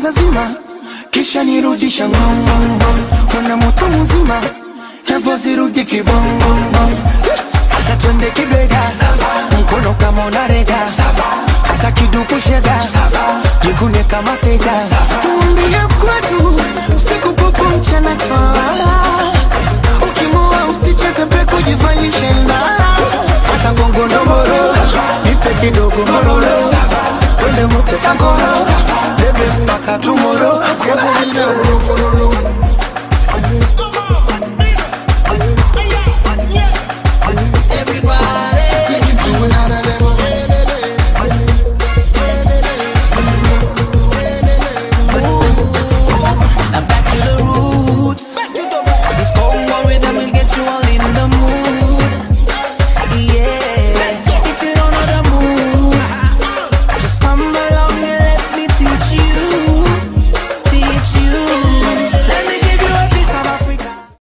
kwanza zima kisha nirudisha ngongongo kwenda moto mzima hevo zirudi kibongongo sasa twende kibega mkono kama unarega hata kiduku shega jikune kama teja tuambie kwetu siku popo mchana twala ukimoa usicheze peku jivalishe ndala sasa gongo ndomoro nipe kidogo mororo twende moto sangoro bebe mpaka tumoro